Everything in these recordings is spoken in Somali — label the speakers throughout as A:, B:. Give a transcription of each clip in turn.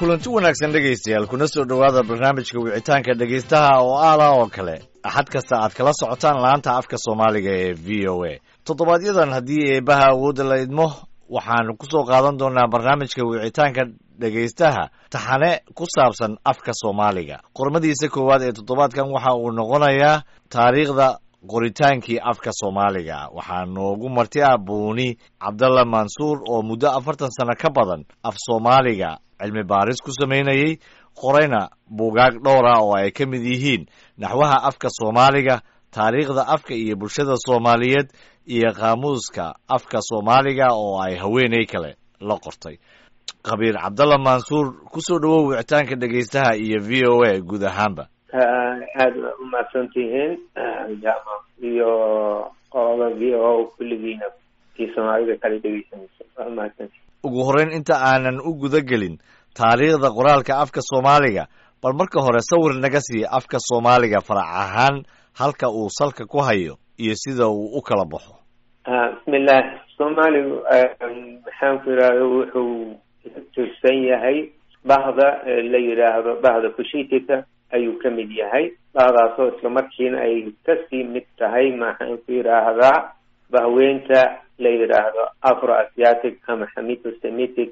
A: kulanti wanaagsan dhegaystayaal kuna soo dhowaada barnaamijka wicitaanka dhegaystaha oo aala oo kale axad kasta aad kala socotaan laanta afka soomaaliga ee v o a toddobaadyaddan haddii eebaha awoodda la idmo waxaanu ku soo qaadan doonaa barnaamijka wicitaanka dhegaystaha taxane ku saabsan afka soomaaliga qormadiisa koowaad ee toddobaadkan waxa uu noqonayaa taariikhda qoritaankii afka soomaaliga waxaa noogu marti ah buuni cabdalla mansuur oo muddo afartan sano ka badan af soomaaliga cilmi baaris ku samaynayey qorayna buugaag dhowr ah oo ay ka mid yihiin naxwaha afka soomaaliga taariikhda afka iyo bulshada soomaaliyeed iyo qaamuuska afka soomaaliga oo ay haweeney kale la qortay khabiir cabdalla mansuur kusoo dhowow wicitaanka dhegaystaha iyo v o a guud ahaanba
B: aada waa umahadsan tihiin jama iyo qolada v o kulligiina kii soomaalida kala dhegeysanaysa waa umahadsantihin
A: ugu horreyn inta aanan u guda gelin taariikhda qoraalka afka soomaaliga bal marka hore sawir naga siiya afka soomaaliga farac ahaan halka uu salka ku hayo iyo sida uu u kala baxo
B: bismillah soomaaligu maxaan ku yidhahda wuxuu tirsan yahay bahda la yidhaahdo bahda kushitika ayuu ka mid yahay bahdaasoo isla markiina ay kasii mid tahay maxaan ku yidhaahdaa bahweynta la yidhaahdo afro asiatic ama xamito semitic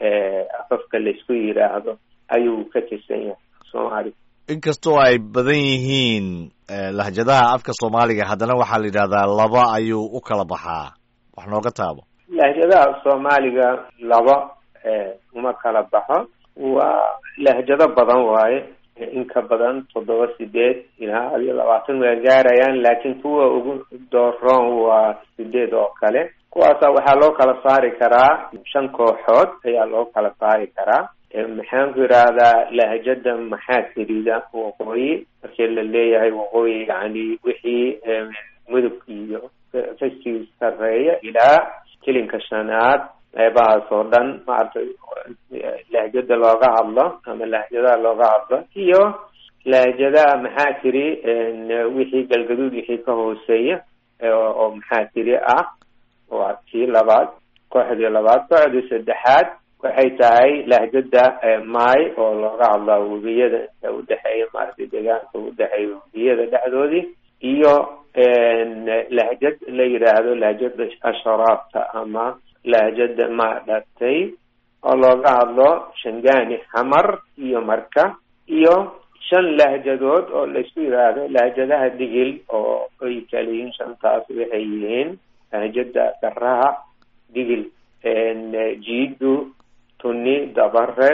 B: afafka laisku yidhaahdo ayuu ka tirsan yahay soomaaliga
A: inkastoo ay badan yihiin lahjadaha afka soomaaliga haddana waxaa la yidhahdaa laba ayuu u kala baxaa wax nooga taabo
B: lahjadaha soomaaliga laba uma kala baxo waa lahjado badan waaye in ka badan toddoba sideed ilaa adiyo labaatan waa gaarayaan laakiin kuwa ugu dooroon waa sideed oo kale kuwaasa waxaa loo kala saari karaa shan kooxood ayaa loo kala saari karaa maxaan ku yidhaahdaa lahjada maxaa tirida waqooyi markii la leeyahay waqooyi yani wixii mudug iyo kasii sareeya ilaa kilinka shanaad qeybahaas oo dhan maaragtay lahjada looga hadlo ama lahjadaha looga hadlo iyo lahjadaha maxaa tiri wixii galgaduud wixii ka hooseeya oo maxaa tiri ah waa tii labaad kooxdii labaad kooxdii saddexaad waxay tahay lahjada maay oo looga hadlaa webiyada inta udhexeeya maaragtay deegaanka udhexeeya webiyada dhexdoodii iyo lahjad la yidhaahdo lahjada asharaabta ama lahjada maadhatay oo looga hadlo shangani xamar iyo marka iyo shan lahjadood oo laysku yidhaahdo lahjadaha digil oo ay kala yihiin shantaas waxay yihiin lahjada garaha digil jiidu tuni dabare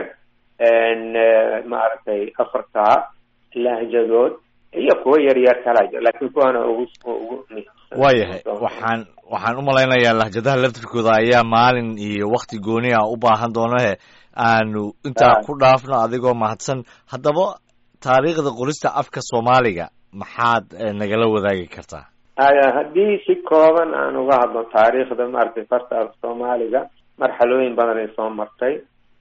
B: maaragtay afartaa lahjadood iyo kuwa yar yar kala jiro laakiin kuwana ugu ugu
A: waayahay waxaan waxaan u malaynayaa lahjadaha laftirkooda ayaa maalin iyo wakti gooni ah u baahan doonahe aanu intaa ku dhaafno adigoo mahadsan haddaba taariikhda qorista afka soomaaliga maxaad nagala wadaagi kartaa
B: haddii si kooban aan uga hadlo taariikhda maaragtay farta af soomaaliga marxalooyin badan ay soo martay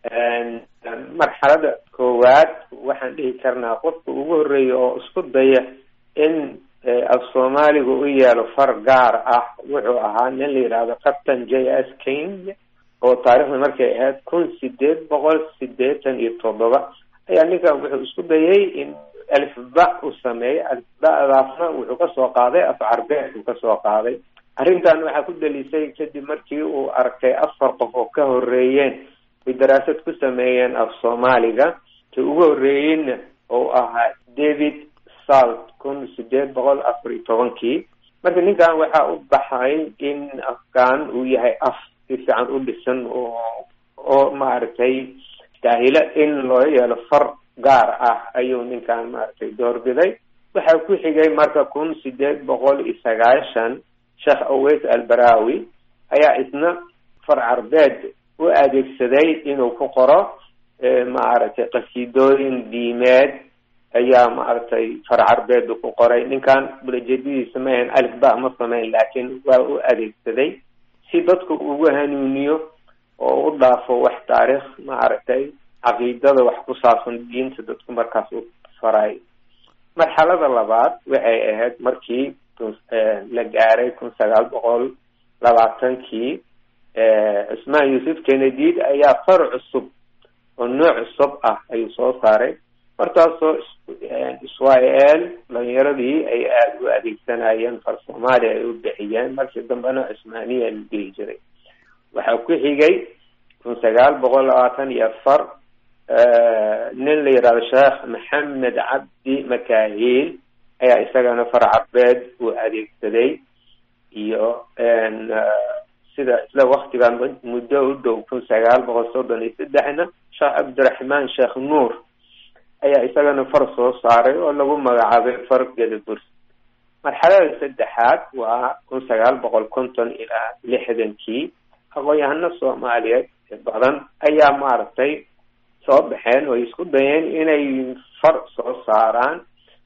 B: marxalada koowaad waxaan dhihi karnaa qofka ugu horreeya oo isku daya in af soomaaliga u yeelo far gaar ah wuxuu ahaa nin la yidhaahdo captain j s king oo taarikhda markay ahayd kun sideed boqol sideetan iyo toddoba ayaa ninkan wuxuu isku dayay in alifba u sameeyay alifbadaasna wuxuu kasoo qaaday af carbeed uu kasoo qaaday arrintan waxaa ku dalisay kadib markii uu arkay afar qof oo ka horeeyeen ay daraasad ku sameeyeen af soomaaliga ka ugu horreeyeyna oo ahaa david salt kun sideed boqol afar iyo tobankii marka ninkan waxaa u baxay in afkaan uu yahay af si fiican u dhisan oo oo maaragtay daahilo in loo yeelo far gaar ah ayuu ninkan maaragtay doorbiday waxaa ku xigay marka kun sideed boqol iyo sagaashan sheekh aweys albarawi ayaa isna far carbeed u adeegsaday inuu ku qoro maaragtay qasiidooyin diimeed ayaa maaragtay far carbeedu ku qoray ninkan ulajeedadiisa ma ahan alif ba ma sameyn laakiin waa u adeegsaday si dadku ugu hanuuniyo oo u dhaafo wax taariikh maaragtay caqiidada wax ku saabsan diinta dadku markaas u faray marxalada labaad waxay ahayd markii la gaaray kun sagaal boqol labaatankii cusmaan yuusuf kenedid ayaa far cusub oo nooc cusub ah ayuu soo saaray markaasoo israel dhalinyaradii ay aada u adeegsanayeen far soomaaliya ay u bixiyeen markii dambena cusmaaniya la dhihi jiray waxaa ku xigay kun sagaal boqol labaatan iyo afar nin la yidhahdo sheekh maxamed cabdi makahiil ayaa isagana far carbeed uu adeegsaday iyo sida isla waktigan muddo u dhow kun sagaal boqol soddon iyo saddexna sheekh cabdiraxmaan sheekh nuur ayaa isagana far soo saaray oo lagu magacaabay far gedaburs marxalada saddexaad waa kun sagaal boqol konton ilaa lixdankii aqoon-yahano soomaaliyeed badan ayaa maaragtay soo baxeen oo isku dayeen inay far soo saaraan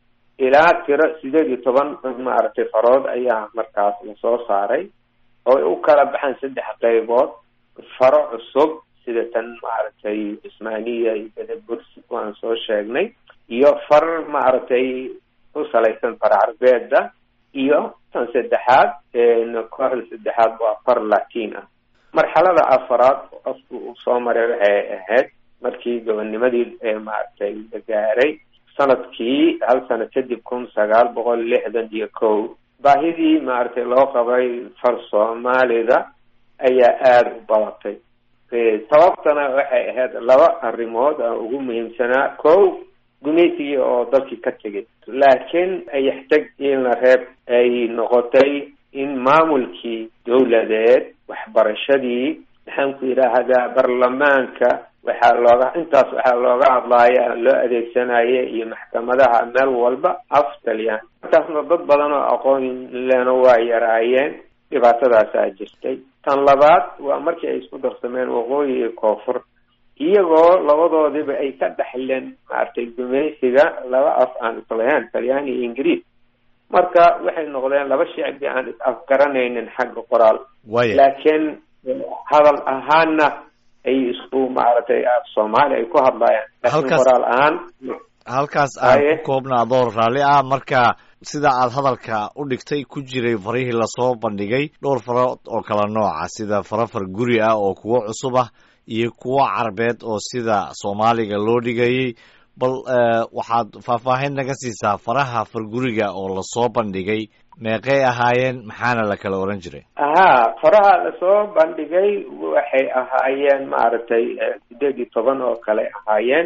B: ilaa tiro sideed iyo toban maaragtay farood ayaa markaas lasoo saaray oo ay u kala baxaan saddex qaybood faro cusub sida tan maaragtay cismaaniya iyo bedebursi waan soo sheegnay iyo far maaragtay u salaysan far carbeeda iyo tan saddexaad kooxda saddexaad waa far latin ah marxalada afaraad qofku uu soo maray waxay ahayd markii gobonimadii maaragtay la gaaray sanadkii hal sano kadib kun sagaal boqol lixdan iyo kow baahidii maaragtay loo qabay far soomaalida ayaa aada u badatay sababtana waxay ahayd laba arrimood aan ugu muhiimsanaa kow gumaysigii oo dalkii ka tegay laakiin ayaxtag in la reeb ay noqotay in maamulkii dowladeed waxbarashadii maxaan ku yidhaahdaa baarlamaanka waxaa looga intaas waxaa looga hadlaaya loo adeegsanaya iyo maxkamadaha meel walba af taliyaan intaasna dad badan oo aqoon lena waa yaraayeen dhibaatadaasaa jirtay tan labaad waa markii ay isku darsameen waqooyi iyo koonfur iyagoo labadoodiba ay ka dhexleen maaragtay gumaysiga laba af aan islahayn talyaani iyo ingiriis marka waxay noqdeen laba shicbi aan is afgaranaynin xagga qoraal laakiin hadal ahaanna ay isku maaragtay af soomaali ay ku hadlayaan laakiin qoraal ahaan
A: halkaas aan ku koobna adoo raalli ah marka sida aad hadalka u dhigtay ku jiray farihii lasoo bandhigay dhowr farood oo kala nooca sida faro far guri ah oo kuwo cusub ah iyo kuwo carbeed oo sida soomaaliga loo dhigayay bal waxaad faahfaahin naga siisaa faraha farguriga oo lasoo bandhigay meeqay ahaayeen maxaana la kala oran jiray
B: ahaa faraha lasoo bandhigay waxay ahaayeen maaragtay sideed iyo toban oo kale ahaayeen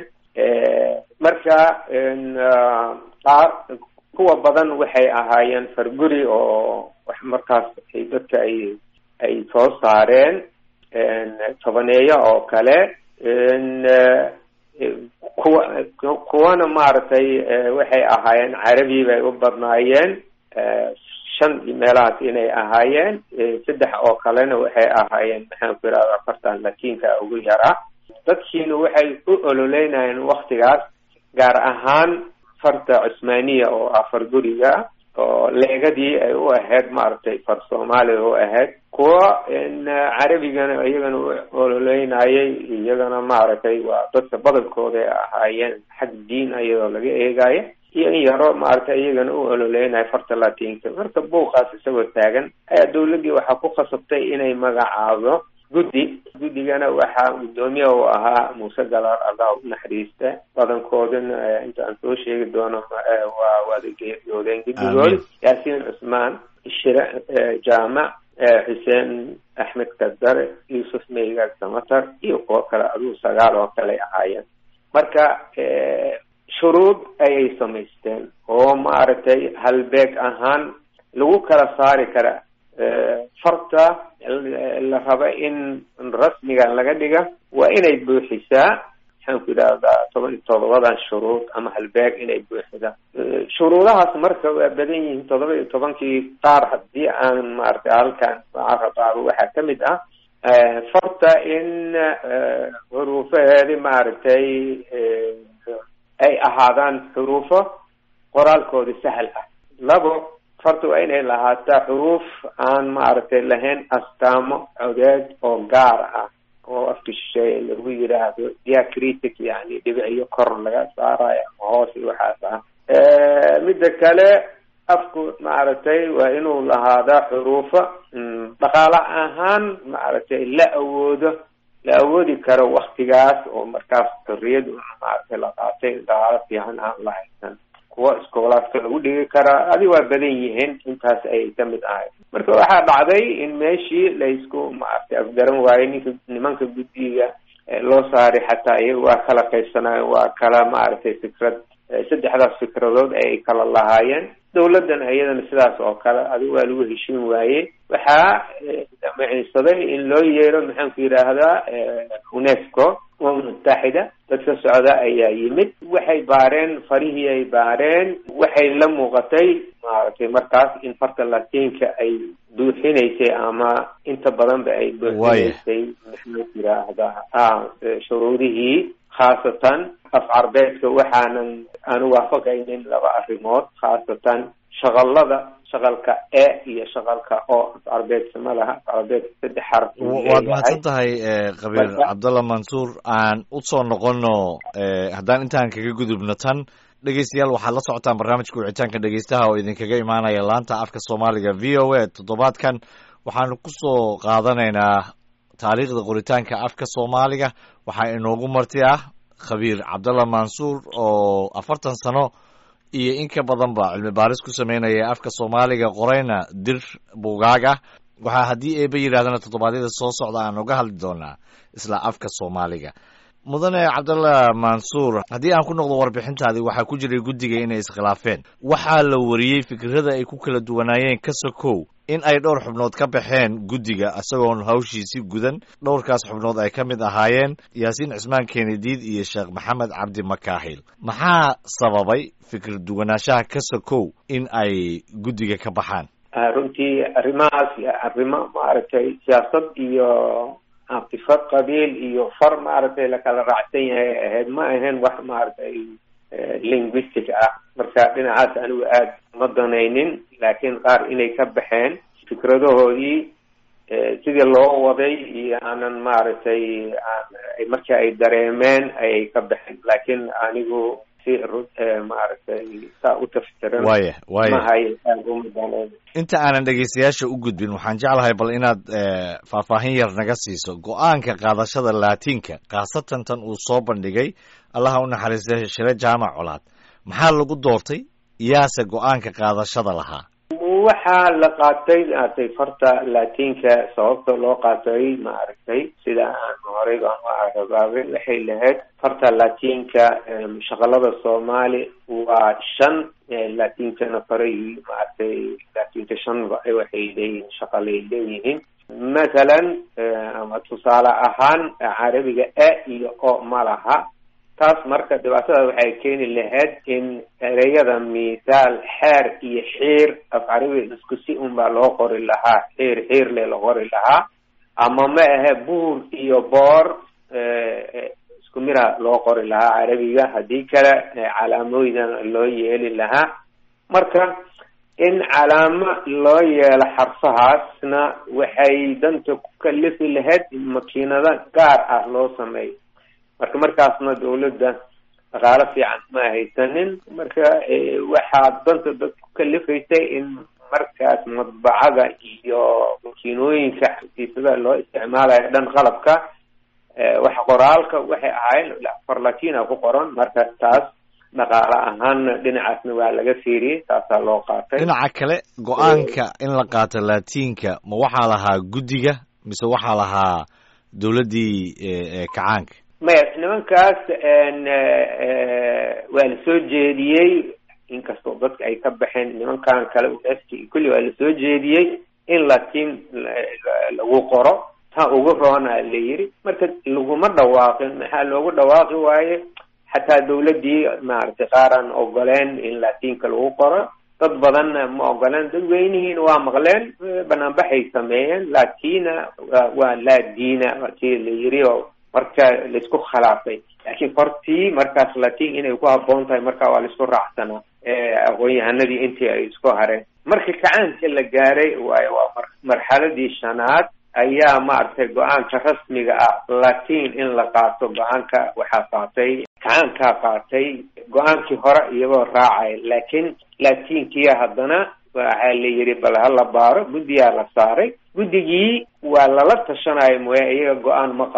B: marka qaar kuwa badan waxay ahaayeen farguri oo wax markaas ay dadka ay ay soo saareen tobaneeyo oo kale kuwa kuwana maaragtay waxay ahaayeen carabi bay u badnaayeen shan meelahaas inay ahaayeen saddex oo kalena waxay ahaayeen maxaan ku yidhahda afartan latiinka ugu yaraa dadkiina waxay u ololeynayeen waktigaas gaar ahaan farta cusmaaniya oo ah far guriga oo leegadii ay u ahayd maaragtay far soomaaliya u ahayd kuwa carabigana iyagana u ololeynayay iyagana maaragtay waa dadka badankooda ay ahaayeen xag diin iyadoo laga eegayo iyo in yaro maaragtay iyagana u ololeynaya farta latinka marka buuqaas isagoo taagan ayaa dawladdii waxaa ku khasabtay inay magacaabo guddi guddigana waxaa guddoomiye u ahaa muuse galaar allah u naxariista badankoodana inta aan soo sheegi doono waa wada geeriyoodeen guddigood yaasiin cusmaan shire jaamac xuseen axmed kadare yuusuf meygaag samatar iyo kuwo kale aduu sagaal oo kale ahaayeen marka shuruud ayay samaysteen oo maaragtay halbeeg ahaan lagu kala saari kara farta la raba in rasmigan laga dhiga waa inay buuxisaa maxaan ku yidhahdaa toban iyo todobadan shuruud ama halbeeg inay buuxisaa shuruudahaas marka waa badan yihiin todoba iyo tobankii qaar haddii aan maaragtay halkan caradaabo waxaa ka mid ah farta in xuruufaheedi maaragtay ay ahaadaan xuruufo qoraalkoodi sahal ah labo farta waa inay lahaataa xuruuf aan maaragtay lahayn astaamo codeed oo gaar ah oo afka shisheeye lagu yidhaahdo diacritic yani dhibiciyo kor laga saarayo ama hoos iyo waxaas ah midda kale afku maaragtay waa inuu lahaadaa xuruufo dhaqaale ahaan maaragtay la awoodo la awoodi karo waktigaas oo markaas xorriyad maaragtay la qaatay dhaqaalo fiican aan la haysan kuwa iskoolaadka lagu dhigi karaa adi waa badan yihiin intaas ayay kamid ahay marka waxaa dhacday in meeshii laysku maaragtay afgaran waayey ninka nimanka guddiga loo saaray xataa iyaga waa kala qaybsanaayen waa kala maaragtay fikrad saddexdaas fikradood ayay kala lahaayeen dawladdan iyadana sidaas oo kale adiga waa lagu heshin waayey waxaa damiciinsaday in loo yeero maxaan ku yidhaahdaa unesco umam mutaxida dadka socda ayaa yimid waxay baareen farihii ay baareen waxay la muuqatay maaragtay markaas in farta latiinka ay buuxinaysay ama inta badanba ay buuxinaysay maxaan ku yidhaahdaa shuruudihii khaasatan af carbeedka waxaanan aanu waafaqaynin laba arrimood khaasatan shaqalada shaqalka e iyo shaqalka o af carbeedka ma laha af carbeedka saddex xaraf
A: waad mahadsan tahay qabiir cabdalla mansuur aan usoo noqono haddaan intaan kaga gudubno tan dhegeystayaal waxaad la socotaan barnaamijka wicitaanka dhegeystaha oo idinkaga imaanaya laanta afka soomaaliga v o a toddobaadkan waxaanu kusoo qaadanaynaa taariikhda qoritaanka afka soomaaliga waxaa inoogu marti ah khabiir cabdalla mansuur oo afartan sano iyo in ka badan ba cilmi baaris ku sameynaya afka soomaaliga qorayna dir buugaag ah waxaa haddii eeba yidhahdana toddobaadyada soo socda aan uga hadli doonaa isla afka soomaaliga mudane cabdalla mansuur haddii aan ku noqdo warbixintaadii waxaa ku jiray guddiga inay iskhilaafeen waxaa la wariyey fikrada ay ku kala duwanaayeen ka sokow in ay dhowr xubnood ka baxeen guddiga isagoon hawshiisi gudan dhowrkaas xubnood ay ka mid ahaayeen yaasiin cismaan keenediid iyo sheekh maxamed cabdi makaahil maxaa sababay fikir duwanaanshaha ka sokow in ay guddiga ka baxaan
B: runtii arrimahaas arrimo maaragtay siyaasad iyo caatifad qabiil iyo far maaragtay lakala raacsan yahay ahayd ma ahayn wax maaragtay linguistic ah marka dhinacaas anigu aada ma danaynin laakiin qaar inay ka baxeen fikradahoodii sidii loo waday iyo aanan maaragtay markii ay dareemeen ayay ka baxeen laakiin anigu si maaragtay saa u tafsiran
A: waya waya
B: mahay aada uma danayn
A: inta aanan dhegeystayaasha u gudbin waxaan jeclahay bal inaad faahfaahin yar naga siiso go-aanka qaadashada laatiinka khaasatan tan uu soo bandhigay allaha u naxariistay shire jaamac colaad maxaa lagu doortay yaase go-aanka qaadashada lahaa
B: waxaa la qaatay maaragtay farta laatiinka sababta loo qaatay maaragtay sida aan horey baan u aragaabay waxay lahayd farta laatiinka shaqalada soomaali waa shan laatiinkana faray maaragtay laatiinka shanba waxay leeyihiin shaqalay leeyihiin mathalan ama tusaale ahaan carabiga a iyo o ma laha taas marka dhibaatada waxay keeni lahayd in ereyada mithaal xeer iyo xiir af carabiga isku si un baa loo qori lahaa xiir xiir le la qori lahaa ama ma ahe buur iyo boor isku mira loo qori lahaa carabiga haddii kale calaamooydan loo yeeli lahaa marka in calaamo loo yeelo xarfahaasna waxay danta ku kalifi lahayd in makiinado gaar ah loo sameeyo marka markaasna dawladda dhaqaalo fiican ma haysanin marka waxaa danta dad ku kalifaysay in markaas madbacada iyo makiinooyinka xafiisyada loo isticmaalayo dhan qalabka wax qoraalka waxay ahayn farlatina ku qoran marka taas dhaqaale ahaanna dhinacaasna waa laga fiiriyey taasaa loo qaatay
A: dhinaca kale go-aanka in la qaato laatiinka ma waxaa lahaa guddiga mise waxaa lahaa dawladdii kacaanka
B: maya nimankaas waa la soo jeediyey inkastoo dadka ay ka baxeen nimankan kale uneski kulli waa la soo jeediyey in latiin lagu qoro taa ugu roona la yiri marka laguma dhawaaqin maxaa loogu dhawaaqi waaye xataa dawladdii maaragtay qaaraan ogoleen in latiinka lagu qoro dad badanna ma ogoleen dadweynihiina waa maqleen banaanbaxay sameeyeen latina waa laadiina si la yiri oo marka laisku khilaafay laakiin fartii markaas latin inay ku habboon tahay marka waa laisku raacsanaa aqoon-yahanadii intii ay isku hareen marka kacaanka la gaaray waayo waa marxaladii shanaad ayaa maaragtay go-aanka rasmiga ah latin in la qaato go-aanka waxaa qaatay kacaankaa qaatay go-aankii hore iyagoo raacay laakiin latinkiya haddana waxaa la yidhi bal hala baaro guddiyaa la saaray guddigii waa lala tashanayo mooya iyaga go-aan ma qaadin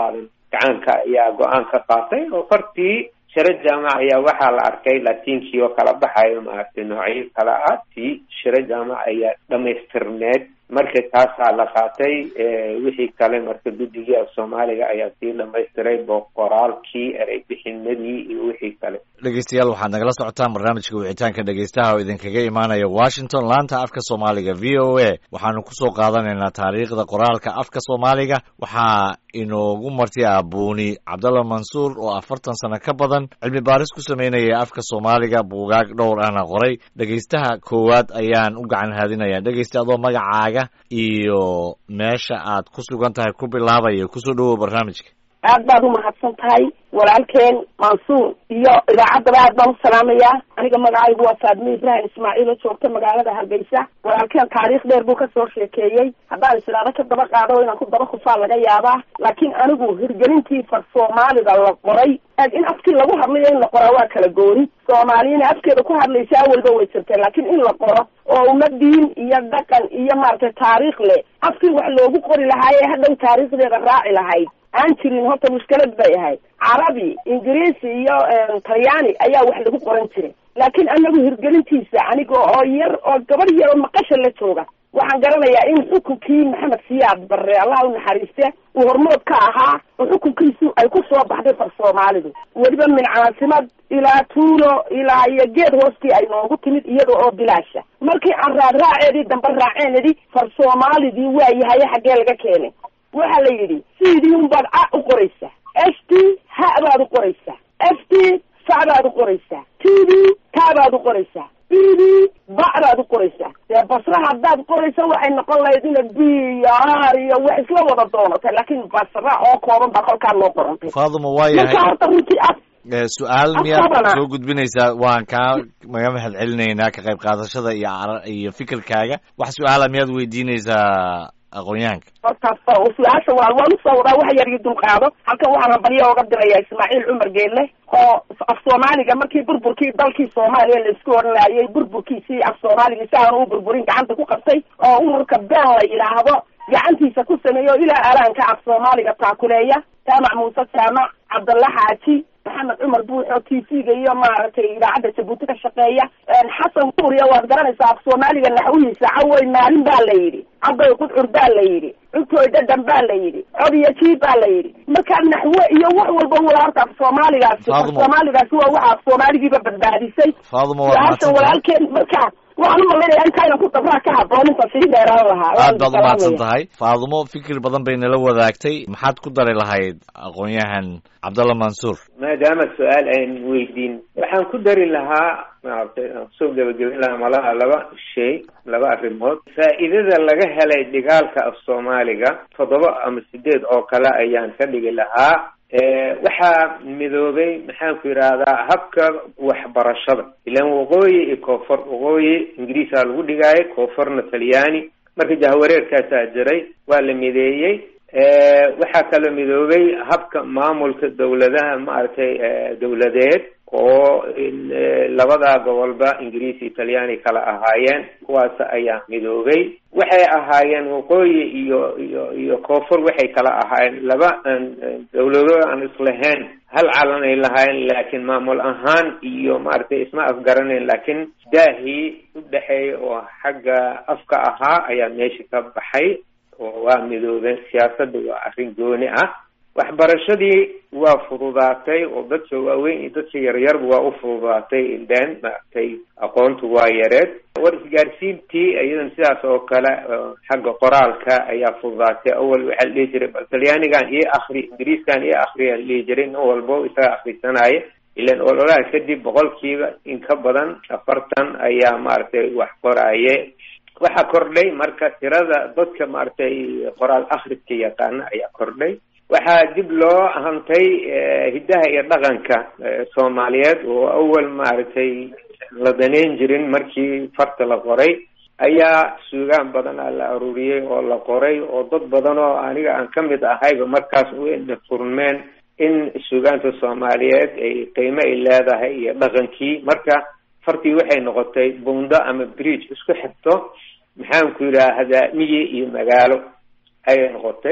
B: gacaanka ayaa go-aan ka qaatay oo fartii shiro jaamac ayaa waxaa la arkay latiinkii oo kala baxayo maaragtay noocyo kala ah tii shiro jaamac ayaa dhamaystirneed marka taasaa la qaatay wixii kale marka guddigii af soomaaliga ayaa sii dhamaystiray boqoraalkii erey bixinadii iyo wixii kale
A: dhegeystayaal waxaad nagala socotaan barnaamijka wicitaanka dhegeystaha oo idinkaga imaanaya washington laanta afka soomaaliga v o a waxaanu kusoo qaadanaynaa taariikhda qoraalka afka soomaaliga waxaa inoogu marti ah buuni cabdalla mansuur oo afartan sano ka badan cilmi baaris ku sameynaya afka soomaaliga buugaag dhowr ahna qoray dhegeystaha koowaad ayaan u gacan haadinaya dhegeysta adoo magacaaga iyo meesha aad ku sugan tahay ku bilaabaya kusoo dhawow barnaamijka
C: aad baad umahadsan tahay walaalkeen mansuur iyo idaacaddaba aad baan u salaamayaa aniga magacaygu waa faadmi ibrahim ismaaciil oo joogta magaalada hargeysa walaalkeen taariikh dheer buu kasoo sheekeeyey haddaan islaado ka daba qaado inaan ku daba kufaa laga yaabaa laakiin anigu hirgelintii far soomaaliga la qoray in afkii lagu hadlayo in la qoraa waa kala gooni soomaaliyana afkeeda ku hadlaysa awalba way jirtay laakiin in la qoro oo uma diin iyo dhaqan iyo maaragtay taariikh leh afkii wax loogu qori lahaaye hadhow taariikhdeeda raaci lahayd aan jirin horta mushkilad bay ahayd carabi ingiriisi iyo talyaani ayaa wax lagu qoran jiray laakiin anagu hirgelintiisa aniga oo yar oo gabadh yar oo maqasha la jooga waxaan garanayaa in xukunkii maxamed siyaad barre allah u naxariiste uu hormood ka ahaa oo xukunkiisu ay ku soo baxday far soomaalidu weliba min caasimad ilaa tuulo ilaa iyo geed hoostii ay noogu timid iyada oo bilaasha markii aan raadraaceedii dambe raaceen idhi far soomaalidii waa yahaye xaggee laga keenay waxa la yidhi sidii unbaad a u qoraysaa f t ha baad u qoraysaa f t fa baad u qoraysaa t d ta baad u qoraysaa b d ba baad u qoraysaa dee basra haddaad qoraysa waxay noqon lahayd ina b iyo r iyo wax isla wada doonatay laakiin basra oo kooban baa kolkaa loo qorantay
A: faaduma waa
C: marka
A: yahay
C: horta runtii af
A: su-aal miyaad
C: Afkabana.
A: soo gudbinaysaa waan kaa maga mahad celinaynaa ka qayb qaadashada iyo cara- iyo fikirkaaga wax su-aala miyaad weydiinaysaa aqoonyahanka
C: hortaas oo su-aasha waa waan usoo wadaa wax yar iyo dulqaado halkan waxaan hambalyo oga diraya ismaaciil cumar geelle oo af soomaaliga markii burburkii dalkii soomaaliya laisku odhanayay burburkiisii af soomaaliga si aanu u burburin gacanta ku qabtay oo ururka been la yidhaahdo gacantiisa ku sameeyo ilaa alaanka af soomaaliga taakuleeya jaamac muuse jaamac cabdalla xaaji maxamed cumar buuxo t v-ga iyo maaragtay idaacadda jabuuti ka shaqeeya xasan kuuriya waad garanaysaa af soomaaliga naxwihiisa cawey maalin baa la yidhi caday qudcur baa la yidhi cugtooy dhadhan baa la yidhi cod iyo jiib baa la yidhi markaa naxwe iyo wax walba wala horta af soomaaligaasi af
A: Faadumo.
C: soomaaligaasi waa waxa af soomaaligiiba badbaadisay
A: faaduma waad
C: su-aashan
A: mahadsantahay
C: walaalkeen markaa waxaan u malaynayaa intaynan ku dabraa ka haboon inta sii dheeraan lahaa
A: aad baad
C: Waan
A: umahadsan
C: salaamaya.
A: tahay faadumo fikir badan bay nala wadaagtay maxaad ku dari lahayd aqoonyahan cabdalla mansuur
B: maadaama su-aal ayn weydiin waxaan ku dari lahaa maaragtay aan kusoo gebagabin lahaa malaha laba shay laba arrimood faa'iidada laga helay dhigaalka af soomaaliga toddoba ama sideed oo kale ayaan ka dhigi lahaa Eh, waxaa midoobay maxaan ku yidhaahdaa habka waxbarashada ilaan waqooyi iyo koonfur waqooyi ingiriisaa lagu dhigaayay koonfurna talyaani marka jahwareerkaasaa jiray waa la mideeyey Eh, waxaa kaloo midoobay habka maamulka dowladaha maaragtay eh, dowladeed oo in, eh, labadaa gobolba ingiriis iyo talyaani kala ahaayeen kuwaas ayaa midoobay waxay ahaayeen waqooyi iyo iyo iyo koonfur waxay kala ahaayeen laba aan- aan dowlado aan islahayn hal calan ay lahaayeen laakiin maamul ahaan iyo maaragtay isma afgaranayn laakiin daahii u dhexeeya oo xagga afka ahaa ayaa meesha ka baxay oo waa midoobeen siyaasadda waa arrin gooni ah waxbarashadii waa fududaatay oo dadka waaweyn iyo dadka yaryarba waa u fududaatay ileen maaragtay aqoontu waa yareed war isgaarsiintii iyadan sidaas oo kale oo xagga qoraalka ayaa fududaatay awal waxaa la dhihi jiray bal talyaanigan iyo akri ingiriiskan iyo akriyaa la dhihi jiray nin walbo isaga akrisanaya ilan ololaha kadib boqolkiiba in ka badan afartan ayaa maaragtay wax qoraaye waxaa kordhay marka tirada dadka maaragtay qoraal akhriska yaqaana ayaa kordhay waxaa dib loo hantay eh, hiddaha iyo dhaqanka eh, soomaaliyeed oo awal maaragtay la daneyn jirin markii farta la qoray ayaa suugaan badan ah la aruuriyey oo la qoray oo dad badan oo aniga aan ka mid ahayba markaas u furmeen in suugaanta soomaaliyeed ay qiimo ay leedahay iyo dhaqankii marka fartii waxay noqotay buundo ama bridge isku xigto maxaan ku yidhaahdaa miyi iyo magaalo ayay noqotay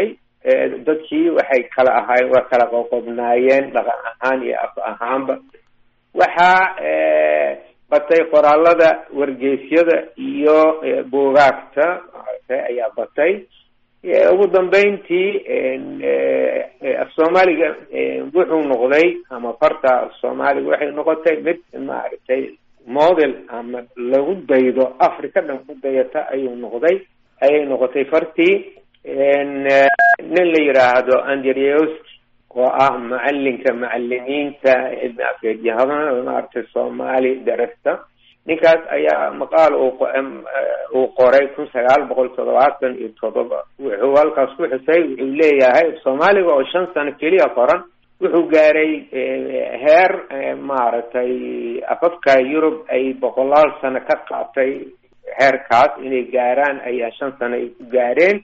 B: dadkii waxay kala ahaayeen waa kala qoqobnaayeen dhaqan ahaan iyo af ahaanba waxaa batay qoraalada wargeysyada iyo buugaagta ayaa batay ugu dambeyntii af soomaaliga wuxuu noqday ama farta af soomaaliga waxay noqotay mid maaragtay model ama lagu daydo africa dhan ku dayata ayuu noqday ayay noqotay fartii nin la yidhaahdo andrewski oo ah macalinka macalimiinta cilmi afeedyahada maaragtay soomaali darasta ninkaas ayaa maqaal uu qoray kun sagaal boqol toddobaatan iyo toddoba wuxuu halkaas ku xusay wuxuu leeyahay soomaaliga oo shan sano keliya qoran wuxuu gaaray heer maaragtay afafka yurub ay boqolaal sano ka qaatay heerkaas inay gaaraan ayaa shan sano ay ku gaareen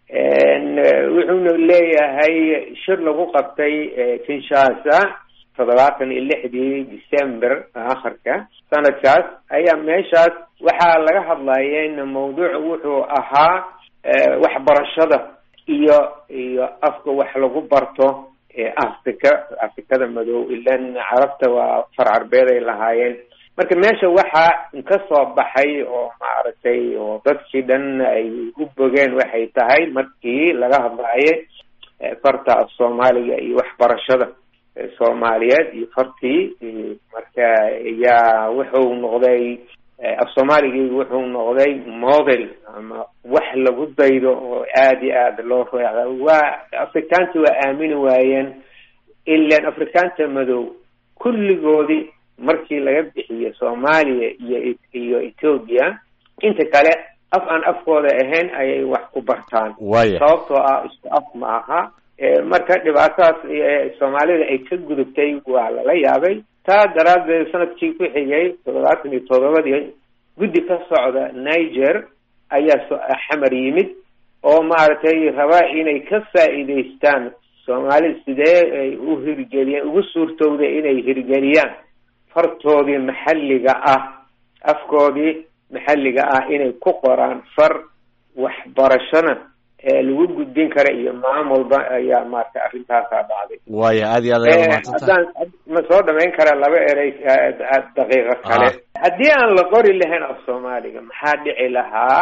B: wuxuuna leeyahay shir lagu qabtay kinshasa toddobaatan iyo lixdii december akhirka sanadkaas ayaa meeshaas waxaa laga hadlayeen mawduuc wuxuu ahaa waxbarashada iyo iyo afka wax lagu barto africa afrikada madow ilan carabta waa far carbeed ay lahaayeen marka meesha waxaa kasoo baxay oo maaragtay oo dadkii dhan ay u bogeen waxay tahay markii laga hadlaaye farta af soomaaliga iyo waxbarashada soomaaliyeed iyo fartii marka yaa wuxuu noqday af soomaaligii wuxuu noqday model ama wax lagu daydo oo aada iyo aada loo reeca waa afrikaanta waa aamini waayeen ilan afrikaanta madow kulligoodii markii laga bixiyo soomaaliya iyo iyo ethoobia inta kale af aan afkooda ahayn ayay wax ku bartaan
A: waya
B: sababtoo ah isku af ma aha marka dhibaatadaas soomaalida ay ka gudubtay waa lala yaabay taa daraaddeed sanadkii ku xigay toddobaatan iyo toddobadii guddi ka socda niger ayaa xamar yimid oo maaragtay rabaa inay ka faa'iidaystaan soomaalida sidee ay u hirgeliyeen ugu suurtowda inay hirgeliyaan fartoodii maxalliga ah afkoodii maxalliga ah inay ku qoraan far waxbarashona ee lagu gudbin kara iyo maamulba ayaa maaragtay arrintaasaa dhacday
A: waya aad iyo aad ayaad umahadsantahay
B: haddaan ma soo dhamayn karaa laba erey daqiiqo kale haddii aan la qori lahayn af soomaaliga maxaa dhici lahaa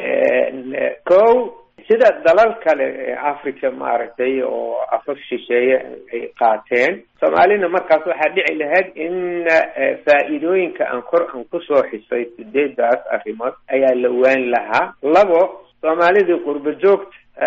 B: ko sida dalal kale ee africa maaragtay oo afaf shisheeye ay qaateen soomaalina markaas waxaa dhici lahayd in faa'iidooyinka aan kor aan kusoo xisay sideedaas arrimood ayaa la waan lahaa labo soomaalidii qurba joogta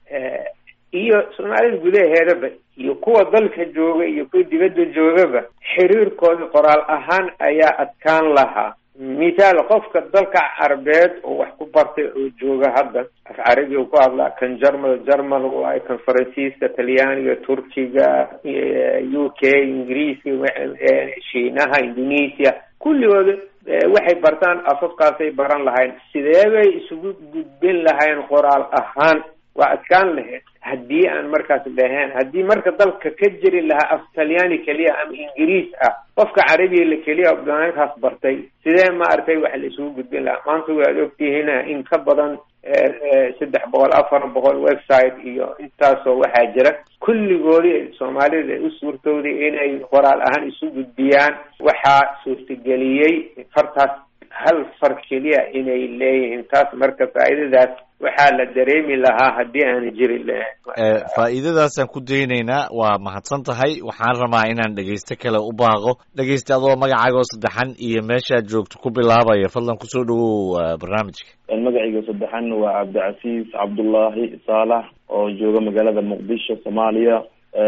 B: iyo soomaalida gudaheedaba iyo kuwa dalka jooga iyo kuwa dibadda joogaba xiriirkooda qoraal ahaan ayaa adkaan lahaa mithaal qofka dalka carabeed oo wax ku bartay oo jooga hadda af carabi u ku hadlaa kan jarmal jarmal waayo kan faransiiska talyaaniga turkiga u k ingiriiska shiinaha indonesia kulligooda waxay bartaan afafkaasay baran lahayn sidee bay isugu gudbin lahayn qoraal ahaan waa adkaan lahayd haddii aan markaas dhaheen haddii marka dalka ka jiri lahaa af talyaani keliya ama ingiriis ah qofka carabiga la keliya banaankaas bartay sidee maaragtay wax la isugu gudbin lahaa maanta waad ogtihiin in ka badan saddex boqol afar boqol website iyo intaasoo waxaa jira kulligoodii soomaalida ay u suurtowday inay qoraal ahaan isu gudbiyaan waxaa suurtageliyey fartaas hal far keliya inay leeyihiin taas marka faa'iidadaas waxaa la dareemi lahaa haddii aan jiri lahayn
A: faa'iidadaasaan ku daynaynaa waa mahadsan tahay waxaan rabaa inaan dhegaysto kale u baaqo dhegaysta adoo magacaaga oo saddexan iyo meeshaad joogto ku bilaabaya fadlan kusoo dhawow barnaamijka
D: magacayga saddexan waa cabdicasiis cabdullaahi saalax oo jooga magaalada muqdisho soomaaliya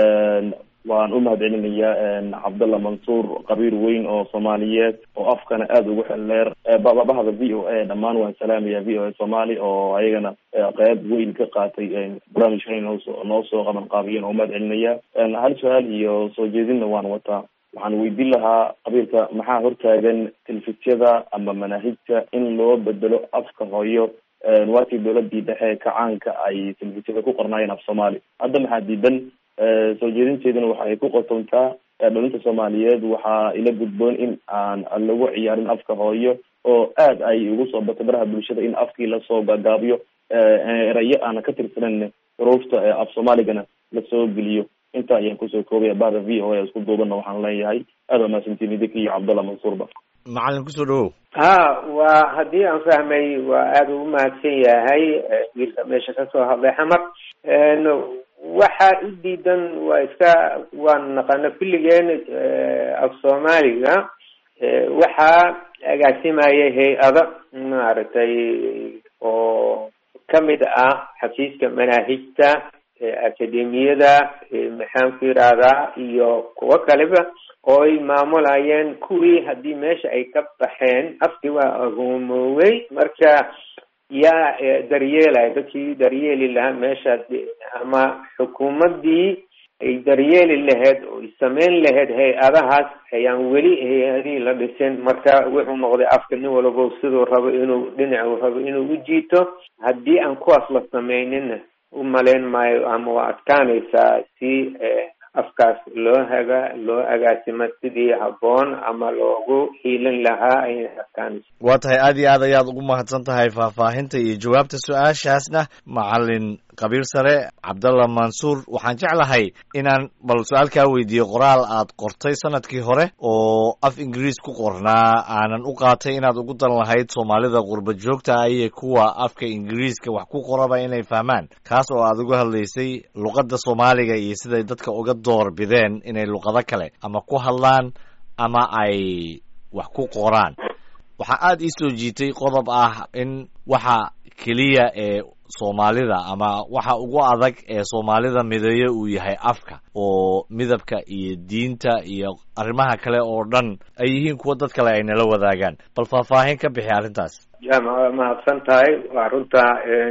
D: waan u mahad celinayaa cabdalla mansuur qabiir weyn oo soomaaliyeed oo afkana aada ugu xelleer bahda v o a dhammaan waan salaamaya v o a somaali oo ayagana qeyb weyn ka qaatay barnaamijkan noosoo noo soo qaban qaabiyeen oo umahad celinaya hal su-aal iyo soo jeedinna waan wataa waxaan weydiin lahaa qabiilka maxaa hortaagan telefisiyada ama manaahijta in loo bedelo afka hooyo waakii dowladii dhexe kacaanka ay telefisiyada ku qornaayeen af soomaali hadda maxaa diidan soo jeedinteeduna waxa ay ku qotontaa dhalinta soomaaliyeed waxaa ila gudboon in aan lagu ciyaarin afka hooyo oo aad ay ugu soo batay baraha bulshada in afkii lasoo gaagaabiyo erayo aana ka tirsanan xuruufta af soomaaligana lasoo geliyo intaa ayaan kusoo koobaya bahda v o a isku duubana waxaan leeyahay aad waa mahadsantiin idinka iyo cabdallah mansuurba
A: macalin kusoo dhawow
B: ha waa haddii aan fahmay waa aada ugu mahadsan yahay wiilka meesha kasoo hadlay xamar waxa u diidan waa iska waan naqana kulligeen af soomaaliga waxaa agaasimaya hay-ada maaragtay oo kamid ah xafiiska manaahijta akademiyada maxaan ku yidhaahdaa iyo kuwo kaleba oo ay maamulayeen kuwii haddii meesha ay ka baxeen afkii waa agomoowey marka yaa daryeelaya dadkii daryeeli lahaa meesha ama xukuumaddii ay daryeeli lahayd oo sameyn lahayd hay-adahaas ayaan weli hay-adihii la dhisin marka wuxuu noqday afka nin walabo siduu rabo inuu dhinacu rabo inuu u jiito haddii aan kuwaas la sameynina u malayn maayo ama waa adkaanaysaa si afkaas loo haga loo agaasimo sidii habboon ama loogu hiilin lahaa ayay adkaanaysa
A: waa tahay aad iyo aad ayaad ugu mahadsan tahay faahfaahinta iyo jawaabta su-aashaasna macalin qabiir sare cabdallah mansuur waxaan jeclahay inaan bal su-aal kaa weydiiyo qoraal aad qortay sanadkii hore oo af ingiriis ku qornaa aanan u qaatay inaad ugu dan lahayd soomaalida qurba joogta ah iyo kuwa afka ingiriiska wax ku qoraba inay fahmaan kaas oo aad uga hadlaysay luqadda soomaaliga iyo siday dadka uga door bideen inay luqado kale ama ku hadlaan ama ay wax ku qoraan waxaa aada ii soo jiitay qodob ah in waxa keliya ee soomaalida ama waxa ugu adag ee soomaalida mideeyo uu yahay afka oo midabka iyo diinta iyo arrimaha kale oo dhan ay yihiin kuwa dad kale ay nala wadaagaan bal faahfaahin ka bixi arrintaas
B: ya ma mahadsan tahay waa runta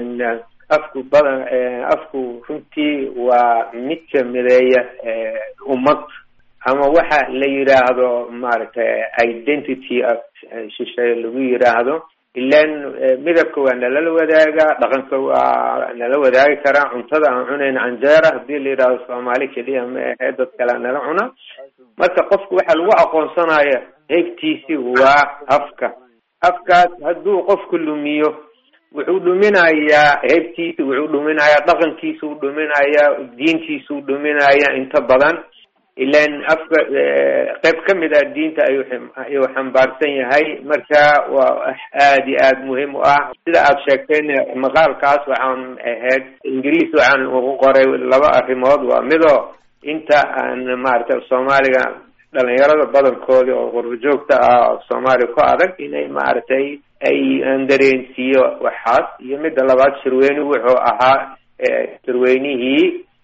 B: afku badan afku runtii waa midka mideeya ummad ama waxa la yidhaahdo maaragtay identity of shisheeye lagu yidhaahdo ilan midabka waa nalala wadaagaa dhaqanka waa nala wadaagi karaa cuntada aan cunayn canjeera hadii la yidhahdo soomaali keliya ma ahe dad kalea nala cuna marka qofku waxa lagu aqoonsanaya heegtiisi waa afka afkaas hadduu qofku lumiyo wuxuu dhuminayaa heebtiisa wuxuu dhuminayaa dhaqankiisuu dhuminayaa diintiisuu dhuminayaa inta badan ilan afka qayb ka mid ah diinta ayuu ayuu xambaarsan yahay marka waa aad iyo aad muhiim u ah sida aad sheegtayna maqaalkaas waxaan ahayd ingiriis waxaan ugu qoray laba arrimood waa mido inta aan maaragtay soomaaliga dhalinyarada badankoodi oo qurba joogta ah soomaaliya ku adag inay maaragtay ay aan dareensiiyo waxaas iyo midda labaad shirweyne wuxuu ahaa shirweynihii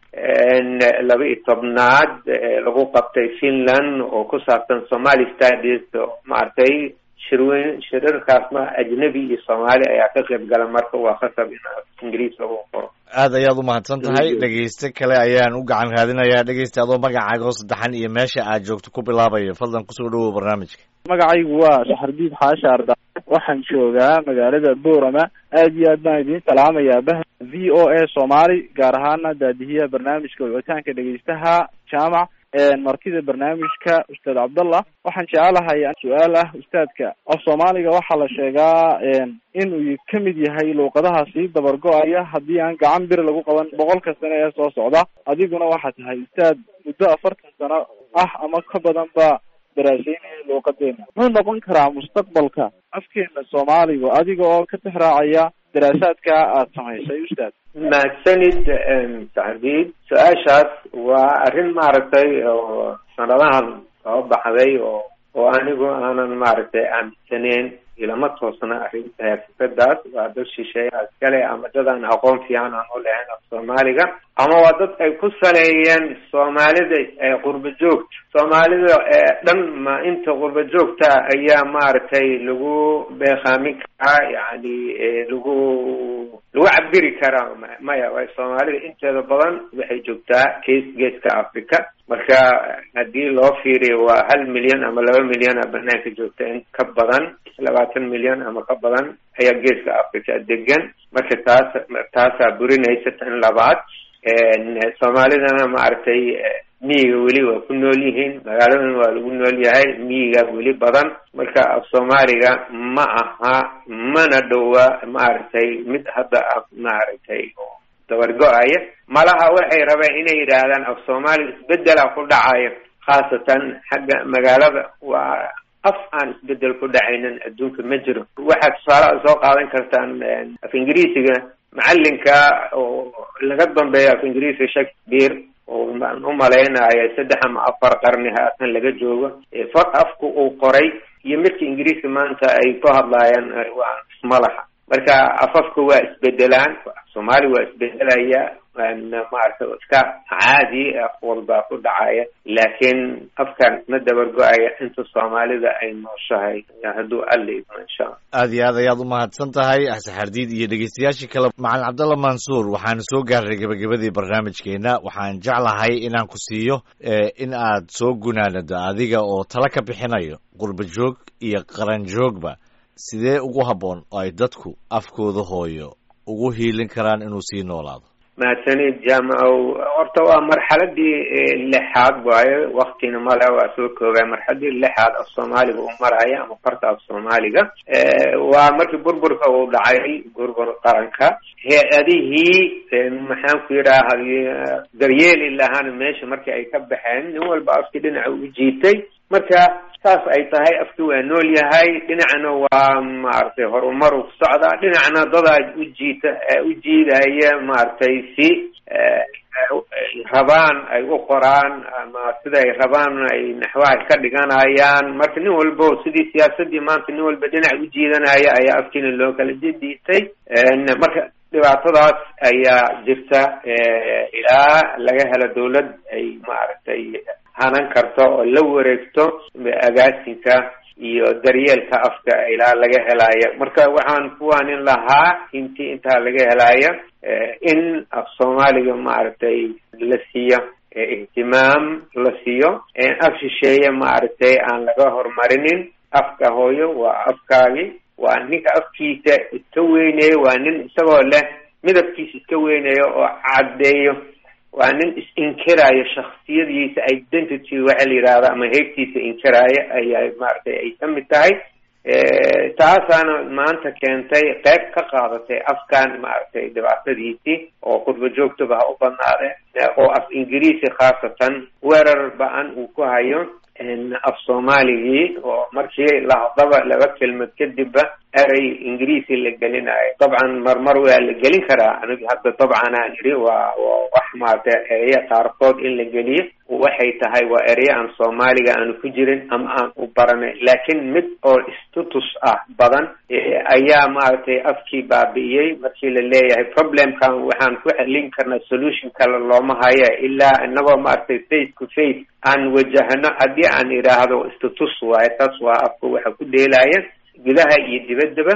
B: laba iyo tobnaad lagu qabtay finland oo ku saabsan somali studies maaragtay shirweyn shirarkaasna ajnabi iyo soomaali ayaa ka qayb gala marka waa khasab in ingiriis lagu qoro
A: aad ayaad umahadsan tahay dhegeyste kale ayaan u gacan raadinayaa dhegeysta adoo magacaaga oo saddexan iyo meesha aad joogto ku bilaabayo fadlan kusoo dhawow barnaamijka
E: magacaygu waa saxardiid xaasha arda waxaan joogaa magaalada boorama aad iyo aad baan idiin salaamayaa bah v o a soomaali gaar ahaana daadihiya barnaamijka wicitaanka dhegeystaha jaamac martida barnaamijka ustaad cabdallah waxaan jecelahay su-aal ah ustaadka af soomaaliga waxaa la sheegaa inuu kamid yahay luuqadaha sii dabar go-aya haddii aan gacan bir lagu qaban boqolka sano ee soo socda adiguna waxaa tahay ustaad muddo afartan sano ah ama ka badan ba daraaseynaya luuqadeena muxuu noqon karaa mustaqbalka afkeena soomaaliga adiga oo ka tixraacaya daraasaadka aada samaysay ustaad
B: mahadsanid saxdiid su-aashaas waa arrin maaragtay oo sanadahan soo baxday oo oo anigu aanan maaragtay aaminsaneyn ilama toosna arrinta fikradaas waa dad shisheeya iskale ama dad aan aqoon fiican aan u lahayn af soomaaliga ama waa dad ay ku saleeyeen soomaalida qurba joogta soomaalida dhan ma inta qurba joogta ayaa maaragtay lagu beekaamin karaa yani lagu lagu cabiri karaa maya way soomaalida inteeda badan waxay joogtaa gees geeska africa marka haddii loo fiiriyo waa hal milyan ama laba milyan a banaanka joogta in ka badan labaatan milyan ama ka badan ayaa geeska africa degan marka taas taasaa burinaysa tan labaad soomaalidana maaragtay miyiga weli waa ku nool yihiin magaaladan waa lagu nool yahay miyiga weli badan marka af soomaaliga ma aha mana dhowa maaragtay mid hadda af maaragtay dabargo-aya malaha waxay rabeen inay yidhaahdaan af soomaaliga isbedela ku dhacayo khaasatan xagga magaalada waa af aan isbedel ku dhacaynin adduunka ma jiro waxaad tusaalaha soo qaadan kartaan af ingiriisiga macalinka oo laga dambeeyo af ingiriisiga shakespeare oo maan u malaynayo saddex ama afar qarni haatan laga joogo afku uu qoray iyo midka ingiriiska maanta ay ku hadlaayaan waa ismalaha marka afafka waa isbedelaan soomaali waa isbedelaya maarata iska caadi af walbaa ku dhacaya laakiin afkan ma dabargo-aya inta soomaalida ay nooshahay hadduu alla idmo insha alla
A: aad iyo aad ayaad u mahadsan tahay xardiid iyo dhegeystayaashii kale macalin cabdalla mansuur waxaan soo gaarnay gebagabadii barnaamijkeena waxaan jeclahay inaan ku siiyo in aad soo gunaanado adiga oo tala ka bixinayo qurba joog iyo qaran joogba sidee ugu habboon oo ay dadku afkooda hooyo ugu hiilin karaan inuu sii noolaado
B: mahadsanid jaamacow horta waa marxaladii lixaad waayo waktina male waa soo koobay marxaladii lixaad af soomaaliga uu maraya ama farta af soomaaliga waa markii burburka uu dhacay burbur qaranka hay-adihii maxaan ku yidhaaha daryeeli lahaana meesha markii ay ka baxeen nin walba afkii dhinaca u jiitay marka saas ay tahay afki waa nool yahay dhinacna waa maaragtay horumar u socdaa dhinacna dadaa u jiita u jiidaya maaragtay si rabaan ay u qoraan ama sida ay rabaan ay naxwaha ka dhiganayaan marka nin walbo sidii siyaasadii maanta nin walba dhinac u jiidanaya ayaa afkiina loo kala jediitay marka dhibaatadaas ayaa jirta ilaa laga helo dawlad ay maaragtay hanan karto oo la wareegto agaasinka iyo daryeelka afka ilaa laga helaayo marka waxaan kuwaanin lahaa intii intaa laga helaayo in af soomaaliga maaragtay la siiyo ihtimaam la siiyo af shisheeye maaragtay aan laga horumarinin afka hooyo waa afkaagi waa ninka afkiisa iska weyneeyo waa nin isagoo leh midabkiisa iska weyneeyo oo caddeeyo waa nin is-inkiraayo shaksiyadiisa identity waxa la yidhahda ama heybtiisa inkiraayo ayaa maaragtay ay ka mid tahay taasaana maanta keentay qayb ka qaadatay afkan maaragtay dhibaatadiisii oo qurba joogtaba ha u badnaade oo af ingiriisi khaasatan weerar ba-an uu ku hayo af soomaaligii oo markii lahadaba laba kelmad kadibba erey ingiriisi la gelinayo dabcan marmar waa la gelin karaa aniga hadda dabcan aan idhi waa wax maarata ereye qaarkood in la geliyo waxay tahay waa ereye aan soomaaliga aanu ku jirin ama aan u baranay laakiin mid oo status ah badan ayaa maaragtay afkii baabi'iyey markii la leeyahay problemkan waxaan ku xelin karnaa solution kale looma haye ilaa inagoo maaragtay face to face aan wajahno haddii aan idhaahdo status waaye taas waa afka waxa ku dheelaya gudaha iyo dibaddaba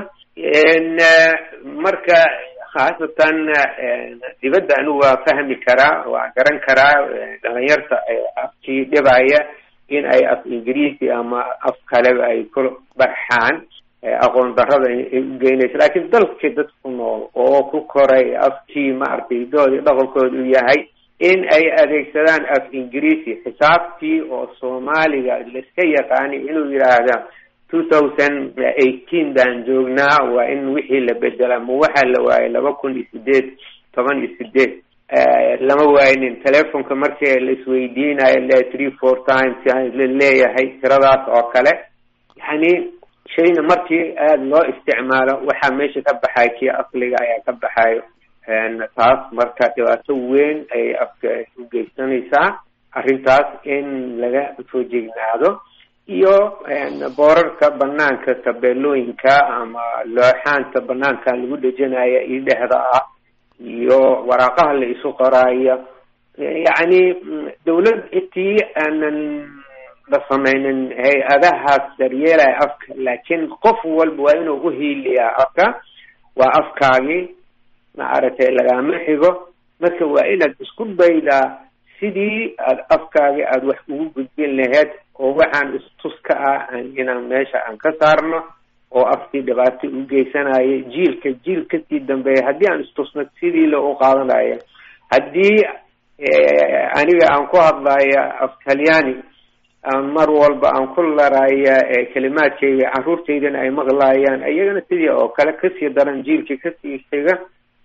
B: marka khaasatan dibadda anigu waa fahmi karaa waa garan karaa dhalinyarta afkii dhibaya in ay af ingiriisi ama af kaleba ay ku barxaan aqoon darrada ay u geynaysa laakiin dalkii dad ku nool oo ku koray afkii maaragtay doodi dhaqankooda u yahay in ay adeegsadaan af ingiriisi xisaabtii oo soomaaliga laiska yaqaani inuu yidhaahda two thousand eighteen baan joognaa waa in wixii la bedela ma waxaa la waayay laba kun iyo sideed toban iyo sideed lama waaynin telefonka markii la isweydiinayo le three four times la leeyahay tiradaas oo kale yani shayna markii aada loo isticmaalo waxaa meesha ka baxay kii asliga ayaa ka baxayo taas marka dhibaato weyn ayay afka u geysanaysaa arrintaas in laga soo jegnaado iyo boorarka banaanka tabeelooyinka ama looxaanta banaanka lagu dhejinaya iyo dhexda ah iyo waraaqaha la isu qoraayo yacni dawlad intii aanan la sameynin hay-adahaas daryeelaya afka laakiin qof walba waa inuu uhiiliyaa afka waa afkaagii maaragtay lagama xigo marka waa inaad isku daydaa sidii aad afkaagi aada wax ugu gudbin laheyd oo waxaan istuska ah inaan meesha aan ka saarno oo afkii dhibaato u geysanaya jiilka jiil kasii dambeeya haddii aan istusno sidii la u qaadanayo haddii aniga aan ku hadlaya af talyaani mar walba aan ku laraya kelimaadkayga caruurtaydana ay maqlayaan iyagana sidii oo kale kasii daran jiilka kasii xiga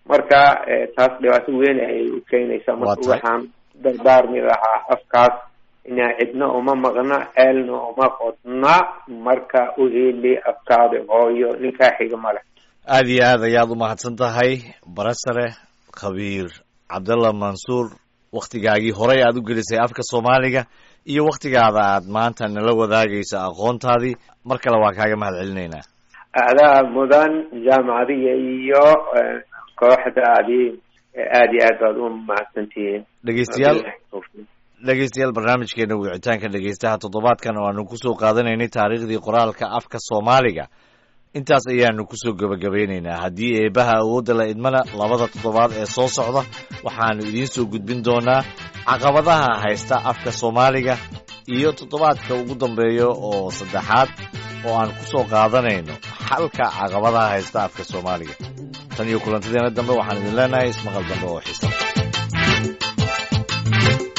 B: marka taas dhibaato weyn ayay u keenaysaa marka waxaan dardaarmi lahaa afkaas inaa cidna uma maqna ceelna uma qodna marka u heli afkaada hooyo ninkaa xiga male
A: aada iyo aad ayaad umahadsan tahay barasare khabiir cabdallah mansuur waktigaagii horey aad u gelisay afka soomaaliga iyo waktigaada aad maanta nala wadaagayso aqoontaadii mar kale waa kaaga mahad celinaynaa
B: adaa mudan jaamacadiga iyo kooxdaadii aada iyo aad baad u mahadsantihiin
A: dhegeystayaal dhegeystayaal barnaamijkeena wicitaanka dhegeystaha toddobaadkan oo aanu kusoo qaadanaynay taariikhdii qoraalka afka soomaaliga intaas ayaanu kusoo gebagabeynaynaa haddii eebaha awoodda la idmana labada toddobaad ee soo socda waxaanu idiin soo gudbin doonaa caqabadaha haysta afka soomaaliga iyo toddobaadka ugu dambeeya oo saddexaad oo aan kusoo qaadanayno xalka caqabadaha haysta afka soomaaliga tan iyo kulantadeena dambe waxaan idin leenahay ismaqal dambe oo xiisa